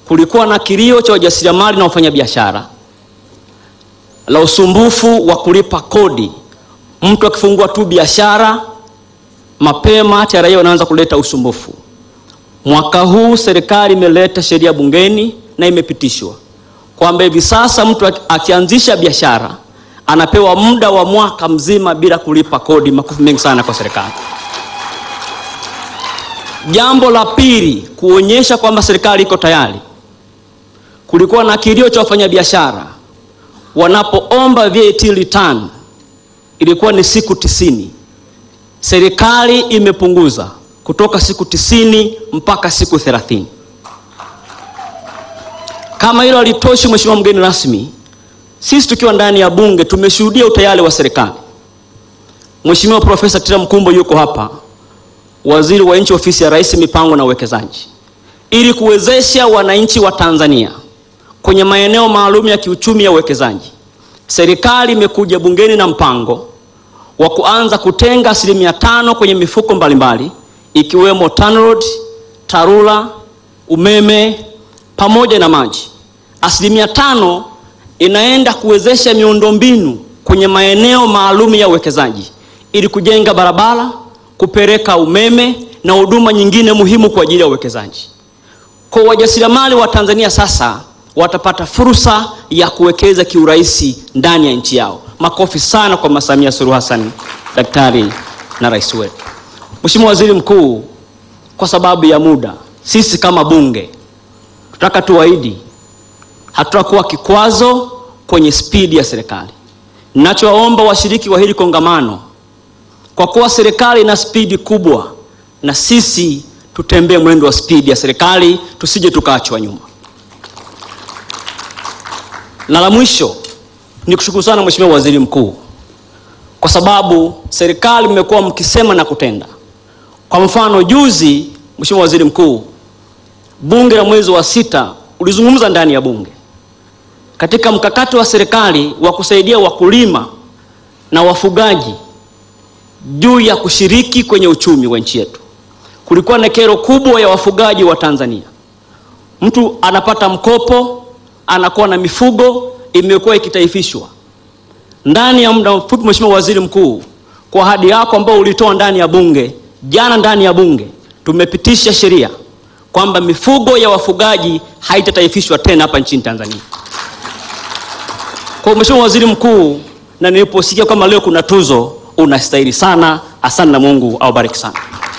kulikuwa na kilio cha wajasiriamali na wafanyabiashara la usumbufu wa kulipa kodi. Mtu akifungua tu biashara mapema, TRA wanaanza kuleta usumbufu. Mwaka huu serikali imeleta sheria bungeni na imepitishwa kwamba hivi sasa mtu akianzisha biashara anapewa muda wa mwaka mzima bila kulipa kodi. Makofi mengi sana kwa serikali. Jambo la pili, kuonyesha kwamba serikali iko tayari. Kulikuwa na kilio cha wafanyabiashara wanapoomba VAT return, ilikuwa ni siku tisini. Serikali imepunguza kutoka siku tisini mpaka siku thelathini. Kama hilo halitoshi, Mheshimiwa mgeni rasmi, sisi tukiwa ndani ya Bunge tumeshuhudia utayari wa serikali. Mheshimiwa Profesa Kitila Mkumbo yuko hapa, waziri wa nchi ofisi ya Rais, mipango na uwekezaji, ili kuwezesha wananchi wa Tanzania kwenye maeneo maalum ya kiuchumi ya uwekezaji. Serikali imekuja bungeni na mpango wa kuanza kutenga asilimia tano kwenye mifuko mbalimbali ikiwemo TANROADS, TARURA, umeme pamoja na maji. Asilimia tano inaenda kuwezesha miundombinu kwenye maeneo maalum ya uwekezaji ili kujenga barabara, kupeleka umeme na huduma nyingine muhimu kwa ajili ya uwekezaji. Kwa wajasiriamali wa Tanzania sasa watapata fursa ya kuwekeza kiurahisi ndani ya nchi yao. Makofi sana kwa Mama Samia Suluhu Hassan, daktari na rais wetu. Mheshimiwa Waziri Mkuu, kwa sababu ya muda, sisi kama bunge tunataka tuahidi hatutakuwa kikwazo kwenye spidi ya serikali. Ninachowaomba washiriki wa hili kongamano, kwa kuwa serikali ina spidi kubwa, na sisi tutembee mwendo wa spidi ya serikali, tusije tukaachwa nyuma. Na la mwisho ni kushukuru sana Mheshimiwa Waziri Mkuu, kwa sababu serikali mmekuwa mkisema na kutenda. Kwa mfano, juzi Mheshimiwa Waziri Mkuu, bunge la mwezi wa sita ulizungumza ndani ya bunge katika mkakati wa serikali wa kusaidia wakulima na wafugaji juu ya kushiriki kwenye uchumi wa nchi yetu. Kulikuwa na kero kubwa ya wafugaji wa Tanzania, mtu anapata mkopo, anakuwa na mifugo imekuwa ikitaifishwa. Ndani ya muda mfupi, Mheshimiwa Waziri Mkuu, kwa ahadi yako ambao ulitoa ndani ya bunge jana, ndani ya bunge tumepitisha sheria kwamba mifugo ya wafugaji haitataifishwa tena hapa nchini Tanzania. Kwa Mheshimiwa Waziri Mkuu, na niliposikia kama leo kuna tuzo, unastahili sana. Asante na Mungu awabariki sana.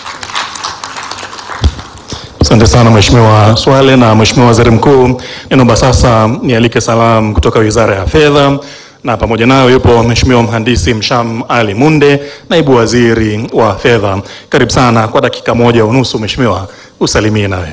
Asante sana Mheshimiwa Swale na Mheshimiwa Waziri Mkuu. Ninaomba sasa nialike salamu kutoka Wizara ya Fedha na pamoja nayo yupo Mheshimiwa Mhandisi Msham Ali Munde, Naibu Waziri wa Fedha. Karibu sana kwa dakika moja unusu Mheshimiwa, usalimie nawe.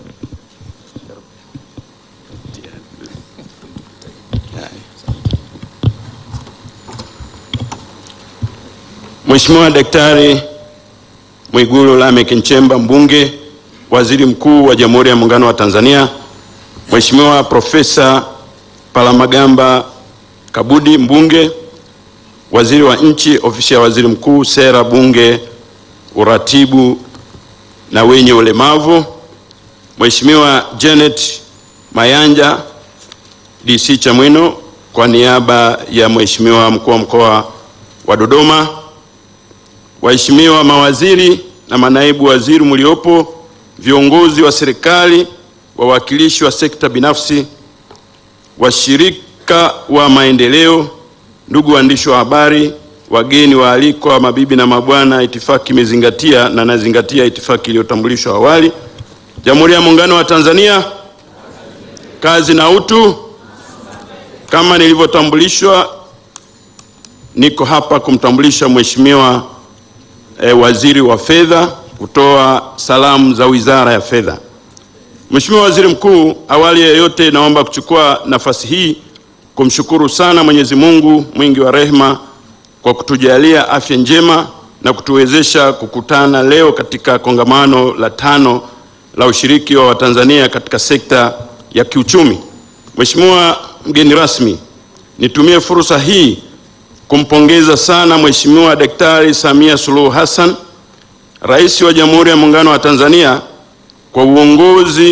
Mheshimiwa Daktari Mwigulu Lameck Nchemba mbunge, Waziri Mkuu wa Jamhuri ya Muungano wa Tanzania, Mheshimiwa Profesa Palamagamba Kabudi mbunge, Waziri wa Nchi, Ofisi ya Waziri Mkuu, Sera, Bunge, Uratibu na wenye ulemavu, Mheshimiwa Janet Mayanja DC Chamwino, kwa niaba ya Mheshimiwa Mkuu wa Mkoa wa Dodoma, waheshimiwa mawaziri na manaibu waziri mliopo, viongozi wa serikali, wawakilishi wa sekta binafsi, washirika wa maendeleo, ndugu waandishi wa habari, wageni waalikwa, mabibi na mabwana, itifaki imezingatia na nazingatia itifaki iliyotambulishwa awali. Jamhuri ya Muungano wa Tanzania, kazi na utu. Kama nilivyotambulishwa, niko hapa kumtambulisha Mheshimiwa E, waziri wa fedha kutoa salamu za Wizara ya Fedha. Mheshimiwa Waziri Mkuu, awali ya yote naomba kuchukua nafasi hii kumshukuru sana Mwenyezi Mungu mwingi wa rehema kwa kutujalia afya njema na kutuwezesha kukutana leo katika kongamano la tano la ushiriki wa Watanzania katika sekta ya kiuchumi. Mheshimiwa mgeni rasmi, nitumie fursa hii kumpongeza sana Mheshimiwa Daktari Samia Suluhu Hassan, Rais wa Jamhuri ya Muungano wa Tanzania kwa uongozi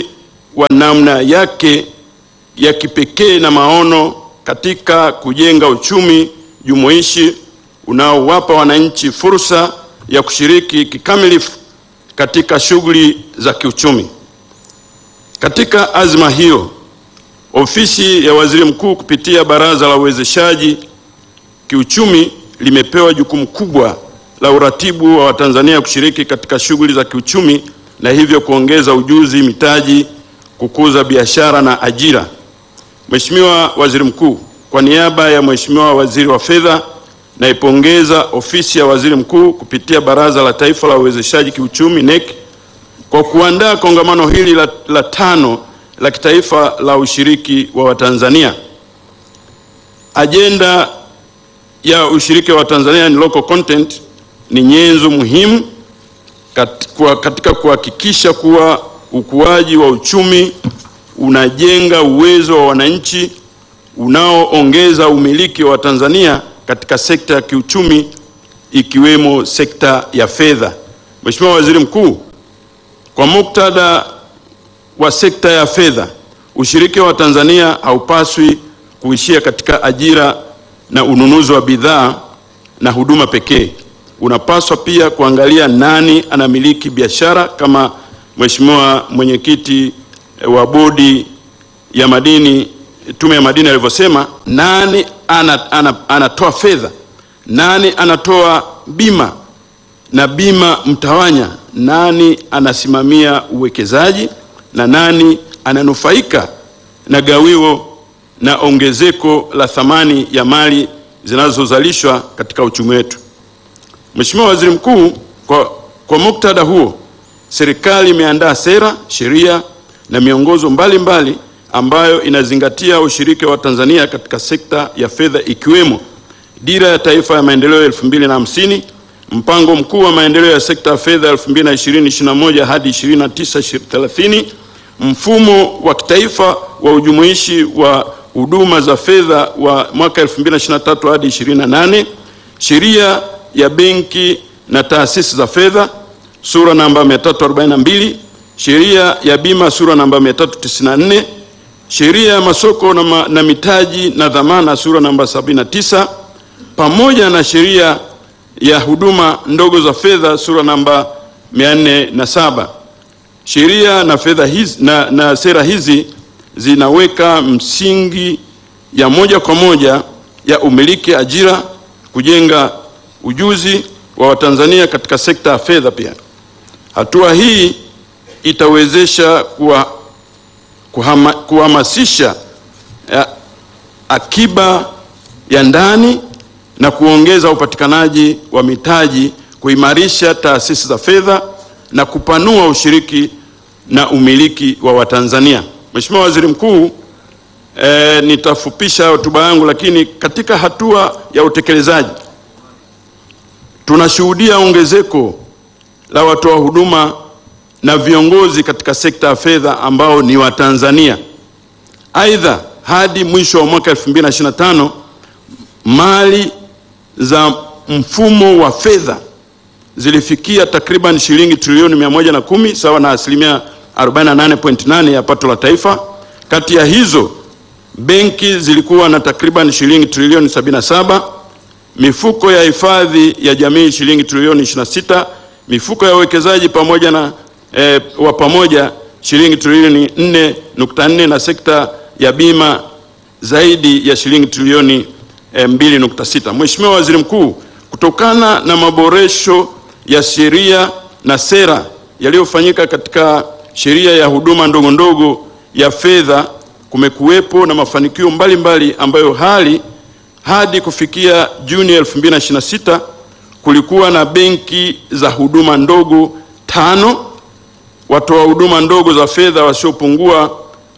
wa namna yake ya kipekee na maono katika kujenga uchumi jumuishi unaowapa wananchi fursa ya kushiriki kikamilifu katika shughuli za kiuchumi. Katika azma hiyo, ofisi ya Waziri Mkuu kupitia Baraza la Uwezeshaji Kiuchumi limepewa jukumu kubwa la uratibu wa Watanzania kushiriki katika shughuli za kiuchumi na hivyo kuongeza ujuzi, mitaji, kukuza biashara na ajira. Mheshimiwa Waziri Mkuu, kwa niaba ya Mheshimiwa Waziri wa Fedha, naipongeza ofisi ya Waziri Mkuu kupitia Baraza la Taifa la Uwezeshaji Kiuchumi NEC kwa kuandaa kongamano hili la, la tano la kitaifa la ushiriki wa Watanzania. Ajenda ya ushiriki wa Tanzania ni local content ni nyenzo muhimu kat, kwa, katika kuhakikisha kuwa ukuaji wa uchumi unajenga uwezo wa wananchi unaoongeza umiliki wa Tanzania katika sekta ya kiuchumi ikiwemo sekta ya fedha. Mheshimiwa Waziri Mkuu, kwa muktadha wa sekta ya fedha, ushiriki wa Tanzania haupaswi kuishia katika ajira na ununuzi wa bidhaa na huduma pekee. Unapaswa pia kuangalia nani anamiliki biashara kama Mheshimiwa mwenyekiti wa bodi ya madini, tume ya madini alivyosema, nani ana, ana, anatoa fedha, nani anatoa bima na bima mtawanya, nani anasimamia uwekezaji na nani ananufaika na gawio na ongezeko la thamani ya mali zinazozalishwa katika uchumi wetu. Mheshimiwa Waziri Mkuu, kwa, kwa muktadha huo, serikali imeandaa sera, sheria na miongozo mbalimbali mbali ambayo inazingatia ushiriki wa Tanzania katika sekta ya fedha ikiwemo Dira ya Taifa ya Maendeleo elfu mbili na hamsini, Mpango Mkuu wa Maendeleo ya Sekta ya Fedha 2020-2021 hadi 29-30, Mfumo wa Kitaifa wa Ujumuishi wa Huduma za Fedha wa mwaka 2023 hadi 28, Sheria ya Benki na Taasisi za Fedha sura namba 342, Sheria ya Bima sura namba 394, Sheria ya Masoko na, ma, na Mitaji na Dhamana sura namba 79 pamoja na Sheria ya Huduma Ndogo za Fedha sura namba 407. Sheria na fedha hizi na, na sera hizi zinaweka msingi ya moja kwa moja ya umiliki ajira, kujenga ujuzi wa Watanzania katika sekta ya fedha. Pia hatua hii itawezesha kuwa, kuhama, kuhamasisha ya, akiba ya ndani na kuongeza upatikanaji wa mitaji, kuimarisha taasisi za fedha na kupanua ushiriki na umiliki wa Watanzania. Mheshimiwa Waziri Mkuu, e, nitafupisha hotuba yangu, lakini katika hatua ya utekelezaji tunashuhudia ongezeko la watoa huduma na viongozi katika sekta ya fedha ambao ni Watanzania. Aidha, hadi mwisho wa mwaka 2025 mali za mfumo wa fedha zilifikia takriban shilingi trilioni 110 sawa na asilimia 48.8 ya pato la taifa. Kati ya hizo benki zilikuwa na takriban shilingi trilioni 77, mifuko ya hifadhi ya jamii shilingi trilioni 26, mifuko ya uwekezaji pamoja na eh, wa pamoja shilingi trilioni 4.4 na sekta ya bima zaidi ya shilingi trilioni eh, 2.6. Mheshimiwa Waziri Mkuu, kutokana na maboresho ya sheria na sera yaliyofanyika katika sheria ya huduma ndogo ndogo ya fedha kumekuwepo na mafanikio mbalimbali mbali ambayo hali hadi kufikia Juni 2026 kulikuwa na benki za huduma ndogo tano, watoa huduma ndogo za fedha wasiopungua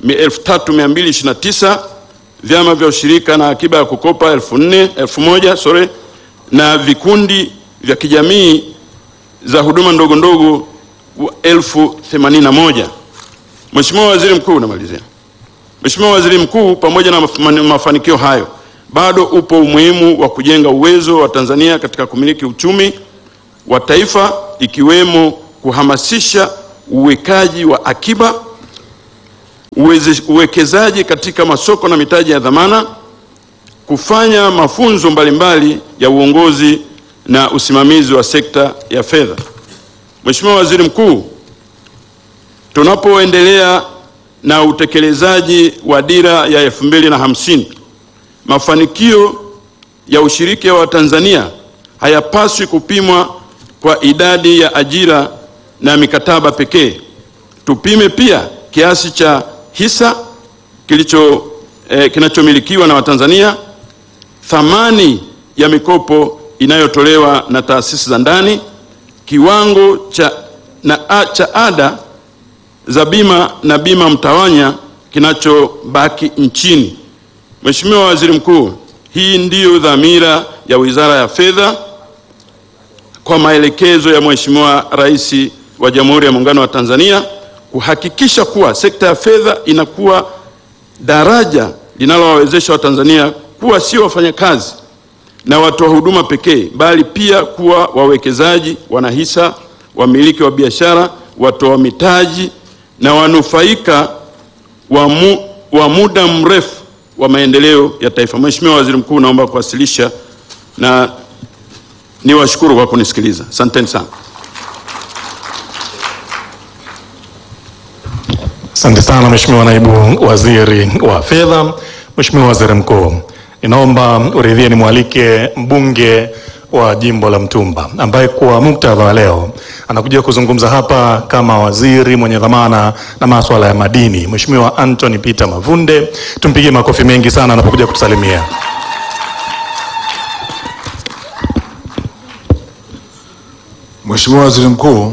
3229, vyama vya ushirika na akiba ya kukopa 1000 sorry, na vikundi vya kijamii za huduma ndogo ndogo elfu themanini na moja. Mheshimiwa Waziri Mkuu, namalizia. Mheshimiwa Waziri Mkuu, pamoja na mafanikio hayo, bado upo umuhimu wa kujenga uwezo wa Tanzania katika kumiliki uchumi wa taifa ikiwemo kuhamasisha uwekaji wa akiba, uweze- uwekezaji katika masoko na mitaji ya dhamana, kufanya mafunzo mbalimbali ya uongozi na usimamizi wa sekta ya fedha. Mheshimiwa Waziri Mkuu, tunapoendelea na utekelezaji wa dira ya elfu mbili na hamsini, mafanikio ya ushiriki wa Tanzania hayapaswi kupimwa kwa idadi ya ajira na mikataba pekee. Tupime pia kiasi cha hisa kilicho eh, kinachomilikiwa na Watanzania, thamani ya mikopo inayotolewa na taasisi za ndani, kiwango cha, na, a, cha ada za bima na bima mtawanya kinachobaki nchini. Mheshimiwa Waziri Mkuu, hii ndiyo dhamira ya Wizara ya Fedha kwa maelekezo ya Mheshimiwa Rais wa Jamhuri ya Muungano wa Tanzania kuhakikisha kuwa sekta ya fedha inakuwa daraja linalowawezesha Watanzania kuwa sio wafanyakazi na watoa huduma pekee, bali pia kuwa wawekezaji, wanahisa, wamiliki wa biashara, watoa mitaji na wanufaika wa, mu, wa muda mrefu wa maendeleo ya taifa. Mheshimiwa Waziri Mkuu, naomba kuwasilisha na niwashukuru kwa kunisikiliza. Asanteni sana. Asante sana Mheshimiwa Naibu Waziri wa Fedha. Mheshimiwa Waziri Mkuu, ninaomba uridhie nimwalike mbunge wa jimbo la Mtumba ambaye kwa muktadha wa leo anakuja kuzungumza hapa kama waziri mwenye dhamana na masuala ya madini, Mheshimiwa Anthony Peter Mavunde. Tumpigie makofi mengi sana anapokuja kutusalimia. Mheshimiwa Waziri Mkuu,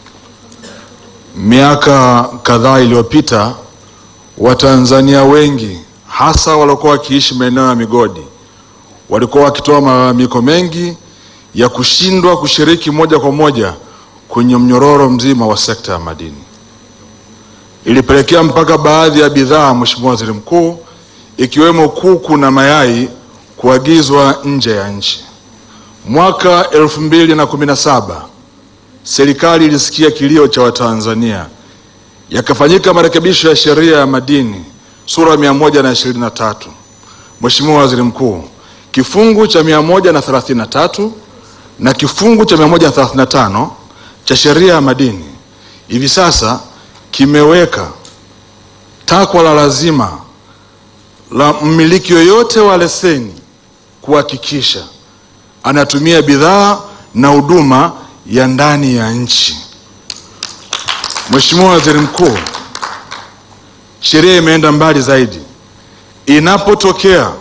miaka kadhaa iliyopita Watanzania wengi hasa waliokuwa wakiishi maeneo ya migodi walikuwa wakitoa malalamiko mengi ya kushindwa kushiriki moja kwa moja kwenye mnyororo mzima wa sekta ya madini. Ilipelekea mpaka baadhi ya bidhaa, Mheshimiwa Waziri Mkuu, ikiwemo kuku na mayai kuagizwa nje ya nchi. Mwaka elfu mbili na kumi na saba serikali ilisikia kilio cha Watanzania, yakafanyika marekebisho ya sheria ya madini sura mia moja na ishirini na tatu. Mheshimiwa Waziri Mkuu, kifungu cha mia moja na thelathini na tatu na kifungu cha mia moja na thelathini na tano cha sheria ya madini hivi sasa kimeweka takwa la lazima la mmiliki yoyote wa leseni kuhakikisha anatumia bidhaa na huduma ya ndani ya nchi. Mheshimiwa Waziri Mkuu, sheria imeenda mbali zaidi. Inapotokea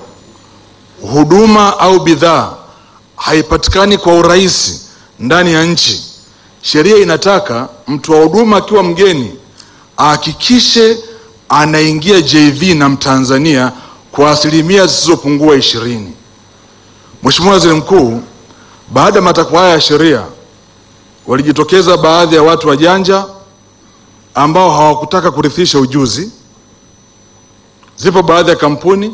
huduma au bidhaa haipatikani kwa urahisi ndani ya nchi, sheria inataka mtu wa huduma akiwa mgeni ahakikishe anaingia JV na Mtanzania kwa asilimia zisizopungua ishirini. Mheshimiwa Waziri Mkuu, baada ya matakwa haya ya sheria walijitokeza baadhi ya watu wajanja ambao hawakutaka kurithisha ujuzi. Zipo baadhi ya kampuni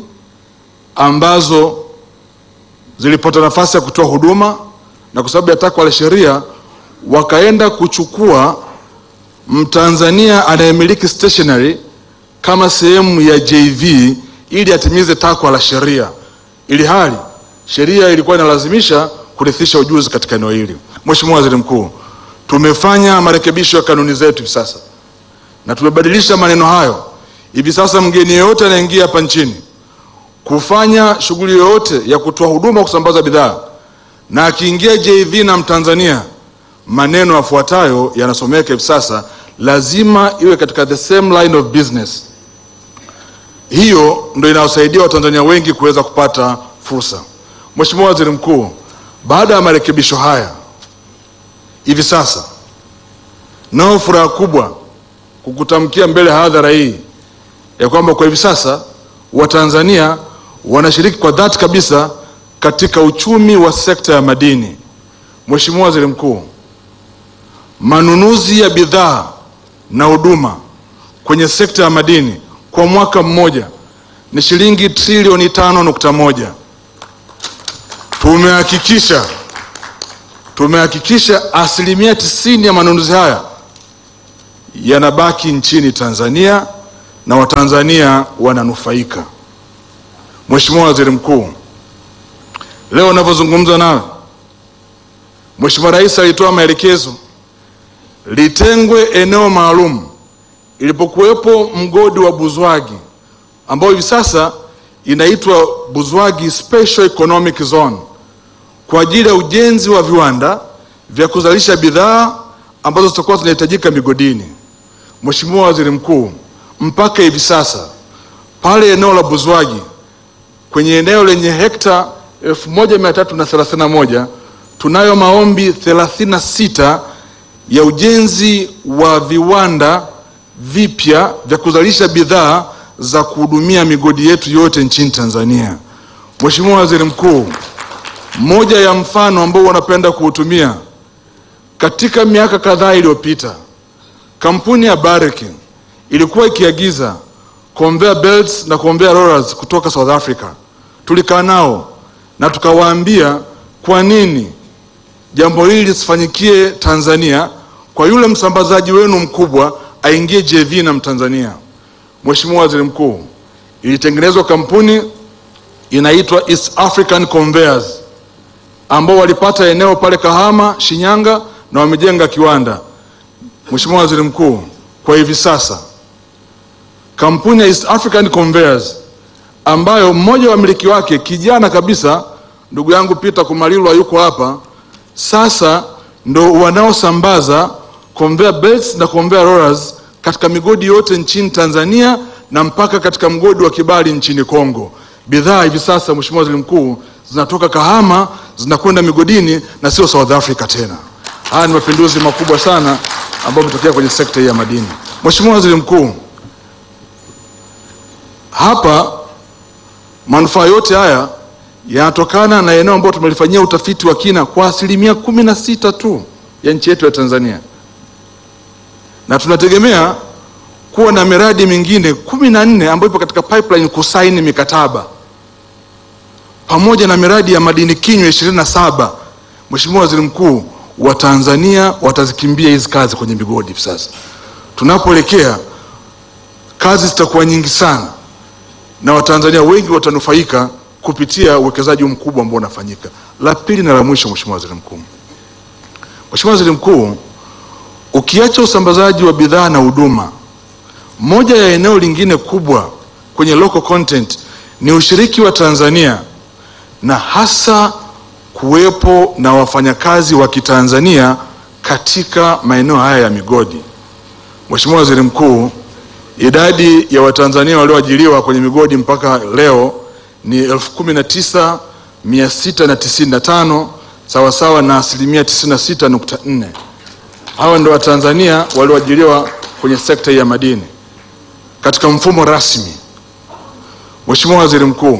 ambazo zilipata nafasi ya kutoa huduma na kwa sababu ya takwa la sheria wakaenda kuchukua Mtanzania anayemiliki stationery kama sehemu ya JV ili atimize takwa la sheria, ili hali sheria ilikuwa inalazimisha kurithisha ujuzi katika eneo hili. Mheshimiwa Waziri Mkuu, tumefanya marekebisho ya kanuni zetu hivi sasa na tumebadilisha maneno hayo. Hivi sasa mgeni yeyote anaingia hapa nchini kufanya shughuli yoyote ya kutoa huduma kusambaza bidhaa na akiingia JV na Mtanzania, maneno yafuatayo yanasomeka hivi sasa, lazima iwe katika the same line of business. Hiyo ndio inayosaidia Watanzania wengi kuweza kupata fursa. Mheshimiwa Waziri Mkuu, baada ya marekebisho haya hivi sasa nao furaha kubwa kukutamkia mbele ya hadhara hii ya kwamba kwa hivi sasa Watanzania wanashiriki kwa dhati kabisa katika uchumi wa sekta ya madini. Mheshimiwa Waziri Mkuu, manunuzi ya bidhaa na huduma kwenye sekta ya madini kwa mwaka mmoja ni shilingi trilioni tano nukta moja. Tumehakikisha tumehakikisha asilimia tisini ya manunuzi haya yanabaki nchini Tanzania na Watanzania wananufaika. Mheshimiwa Waziri Mkuu, leo ninavyozungumza nawe, Mheshimiwa Rais alitoa maelekezo litengwe eneo maalum ilipokuwepo mgodi wa Buzwagi ambao hivi sasa inaitwa Buzwagi Special Economic Zone kwa ajili ya ujenzi wa viwanda vya kuzalisha bidhaa ambazo zitakuwa zinahitajika migodini. Mheshimiwa Waziri Mkuu, mpaka hivi sasa pale eneo la Buzwagi kwenye eneo lenye hekta 1331 tunayo maombi 36 ya ujenzi wa viwanda vipya vya kuzalisha bidhaa za kuhudumia migodi yetu yote nchini Tanzania. Mheshimiwa Waziri Mkuu, moja ya mfano ambao wanapenda kuutumia katika miaka kadhaa iliyopita, kampuni ya Barrick ilikuwa ikiagiza conveyor belts na conveyor rollers kutoka South Africa. Tulikaa nao na tukawaambia kwa nini jambo hili lisifanyikie Tanzania, kwa yule msambazaji wenu mkubwa aingie JV na Mtanzania. Mheshimiwa Waziri Mkuu, ilitengenezwa kampuni inaitwa East African Conveyors ambao walipata eneo pale Kahama, Shinyanga na wamejenga kiwanda. Mheshimiwa Waziri Mkuu, kwa hivi sasa kampuni ya East African Conveyors ambayo mmoja wa miliki wake kijana kabisa, ndugu yangu Peter Kumalilwa yuko hapa, sasa ndo wanaosambaza conveyor belts na conveyor rollers katika migodi yote nchini Tanzania na mpaka katika mgodi wa Kibali nchini Kongo. Bidhaa hivi sasa, Mheshimiwa Waziri Mkuu, zinatoka Kahama zinakwenda migodini na sio South Africa tena. Haya ni mapinduzi makubwa sana ambayo yametokea kwenye sekta hii ya madini. Mheshimiwa Waziri Mkuu, hapa manufaa yote haya yanatokana na eneo ambalo tumelifanyia utafiti wa kina kwa asilimia kumi na sita tu ya nchi yetu ya Tanzania, na tunategemea kuwa na miradi mingine kumi na nne ambayo ipo katika pipeline kusaini mikataba pamoja na miradi ya madini kinywa ishirini na saba. Mheshimiwa Waziri Mkuu, Watanzania watazikimbia hizi kazi kwenye migodi hivi sasa. Tunapoelekea kazi zitakuwa nyingi sana na Watanzania wengi watanufaika kupitia uwekezaji mkubwa ambao unafanyika. La pili na la mwisho, Mheshimiwa Waziri Mkuu, Mheshimiwa Waziri Mkuu, ukiacha usambazaji wa bidhaa na huduma, moja ya eneo lingine kubwa kwenye local content ni ushiriki wa Tanzania na hasa kuwepo na wafanyakazi wa Kitanzania katika maeneo haya ya migodi. Mheshimiwa Waziri Mkuu, idadi ya Watanzania walioajiriwa kwenye migodi mpaka leo ni elfu kumi na tisa mia sita na tisini na tano sawasawa na asilimia 96.4. Hawa ndio Watanzania walioajiriwa kwenye sekta ya madini katika mfumo rasmi. Mheshimiwa Waziri Mkuu,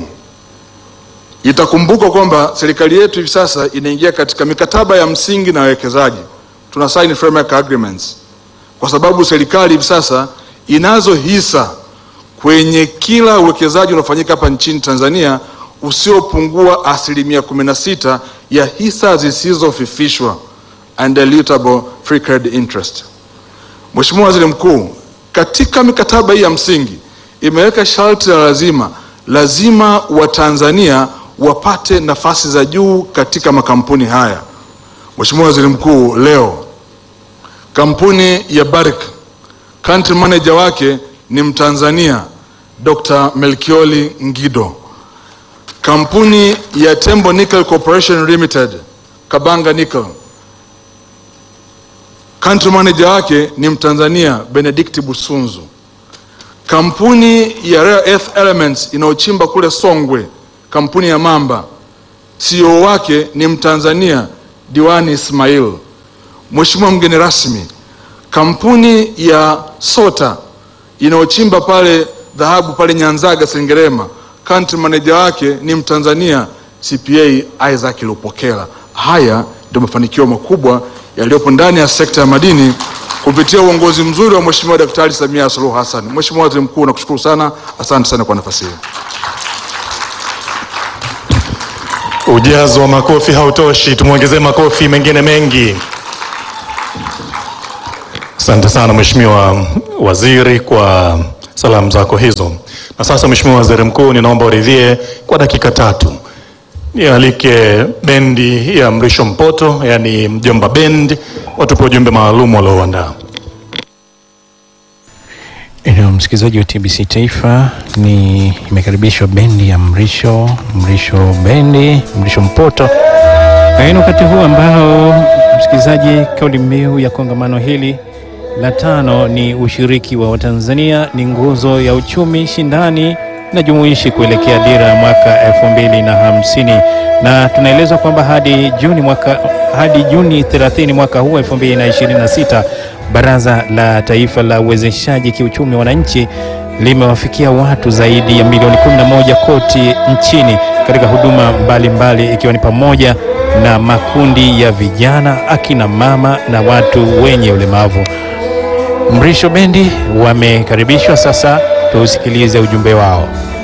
itakumbukwa kwamba serikali yetu hivi sasa inaingia katika mikataba ya msingi na wawekezaji, tuna sign framework agreements, kwa sababu serikali hivi sasa inazo hisa kwenye kila uwekezaji unaofanyika hapa nchini Tanzania usiopungua asilimia 16 ya hisa zisizofifishwa undilutable free carried interest. Mheshimiwa Waziri Mkuu, katika mikataba hii ya msingi imeweka sharti la lazima lazima Watanzania wapate nafasi za juu katika makampuni haya. Mheshimiwa Waziri Mkuu, leo kampuni ya Barrick country manager wake ni Mtanzania Dr. Melkioli Ngido. Kampuni ya Tembo Nickel Corporation Limited Kabanga Nickel country manager wake ni Mtanzania Benedict Busunzu. Kampuni ya Rare Earth Elements inayochimba kule Songwe, kampuni ya Mamba, CEO wake ni Mtanzania Diwani Ismail. Mheshimiwa mgeni rasmi, kampuni ya Sota inayochimba pale dhahabu pale Nyanzaga Sengerema, country manager wake ni Mtanzania CPA Isaac Lupokela. Haya ndio mafanikio makubwa yaliyopo ndani ya sekta ya madini kupitia uongozi mzuri wa Mheshimiwa Daktari Samia Suluhu Hassan. Mheshimiwa Waziri Mkuu, nakushukuru sana, asante sana kwa nafasi hiyo. Ujazo wa makofi hautoshi, tumwongezee makofi mengine mengi. Asante sana Mheshimiwa Waziri kwa salamu zako hizo. Na sasa Mheshimiwa Waziri Mkuu, ninaomba uridhie kwa dakika tatu nialike bendi ya Mrisho Mpoto, yani Mjomba Bend, watupe ujumbe maalum waliouandaa. Eneo msikilizaji wa TBC Taifa, ni imekaribishwa bendi ya Mrisho Mrisho Bendi Mrisho Mpoto, na ni wakati huu ambao msikilizaji, kauli mbiu ya kongamano hili la tano ni ushiriki wa Watanzania ni nguzo ya uchumi shindani na jumuishi kuelekea dira ya mwaka elfu mbili na hamsini na tunaelezwa kwamba hadi Juni mwaka hadi Juni 30 mwaka huu 2026 Baraza la Taifa la Uwezeshaji Kiuchumi Wananchi limewafikia watu zaidi ya milioni 11 kote nchini katika huduma mbalimbali ikiwa ni pamoja na makundi ya vijana, akina mama na watu wenye ulemavu. Mrisho Bendi wamekaribishwa sasa, tuusikilize ujumbe wao.